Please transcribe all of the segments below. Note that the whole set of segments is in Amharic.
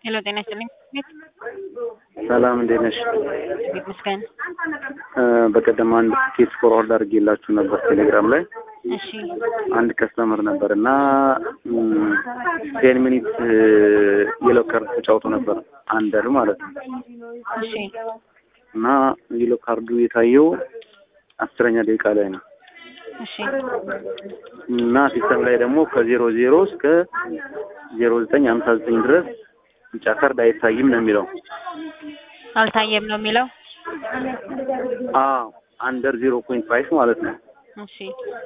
ሄሎ ጤና ይስጥልኝ። ሰላም እንዴት ነሽ? ቤት መስገን በቀደም አንድ ኬስ ፎርዋርድ አድርጌላችሁ ነበር ቴሌግራም ላይ እሺ አንድ ከስተመር ነበር እና ቴን ሚኒት የሎ ካርድ ተጫውቶ ነበር አንደር ማለት ነው እሺ እና የሎ ካርዱ የታየው አስረኛ ደቂቃ ላይ ነው እሺ እና ሲስተም ላይ ደግሞ ከዜሮ ዜሮ እስከ ዜሮ ዘጠኝ ሀምሳ ዘጠኝ ድረስ ቢጫ ካርድ አይታይም ነው የሚለው። አልታየም ነው የሚለው። አዎ አንደር ዜሮ ፖይንት ፋይቭ ማለት ነው። እሺ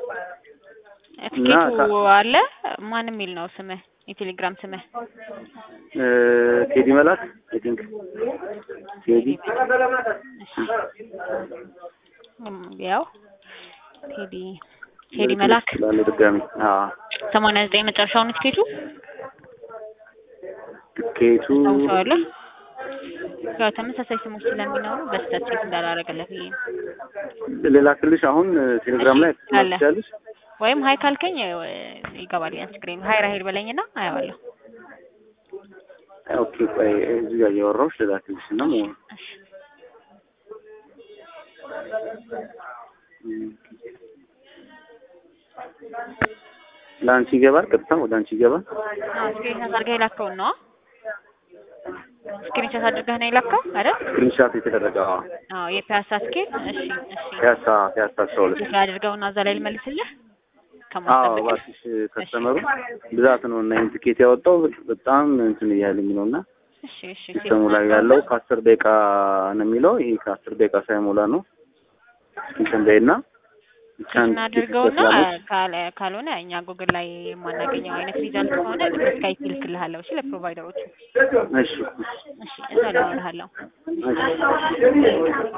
እና ትኬቱ አለ ማን የሚል ነው ስምህ? የቴሌግራም ስምህ? ቴዲ መላክ አይ ቲንክ ቴዲ እም፣ ያው ቴዲ ቴዲ መላክ ላለ ድጋሚ አዎ ሰማንያ ዘጠኝ መጨረሻውን ትኬቱ ትኬቱ ታውሰዋለህ? ያው ተመሳሳይ ስሞች ስለሚኖሩ በስህተት ቼክ እንዳላረገለት ብዬ ነው። ሌላ ክልሽ አሁን ቴሌግራም ላይ አለ። ትችላለሽ። ወይም ሀይ ካልከኝ እ፣ ይገባል ያን ስክሪን ሀይ ራሄል በለኝና አየዋለሁ። ኦኬ ቆይ እዚህ ጋር እያወራሁሽ ሌላ ክልሽ እና መሆኑ እሺ ለአንቺ ይገባል፣ ቀጥታ ወደ አንቺ ይገባል። አዎ ስክሪን ሻት አድርገህ የላከውን ነው ስክሪን ሻት አድርገህ ነው የላከው አይደል? ስክሪንሻት የተደረገ አዎ፣ አዎ የፒያሳ ስኬት እሺ እሺ ፒያሳ ፒያሳ አስራ ሁለት ቼክ አድርገውና እዛ ላይ ልመልስልህ አዎ ከማስጠበቅ እባክሽ ከስተመሩ ብዛት ነው እና ይህን ትኬት ያወጣው በጣም እንትን እያለኝ ነው እና እሺ እሺ ሲስተሙ ላይ ያለው ከአስር ደቂቃ ነው የሚለው ይሄ ከአስር ደቂቃ ሳይሞላ ነው እንትን በይና እናድርገውና ካለ ካልሆነ እኛ ጉግል ላይ የማናገኘው አይነት ሪዛልት ከሆነ በስካይፕ ይልክልሃለሁ። እሺ ለፕሮቫይደሮቹ እሺ እሺ እዛ ላይ አወራሃለሁ። እሺ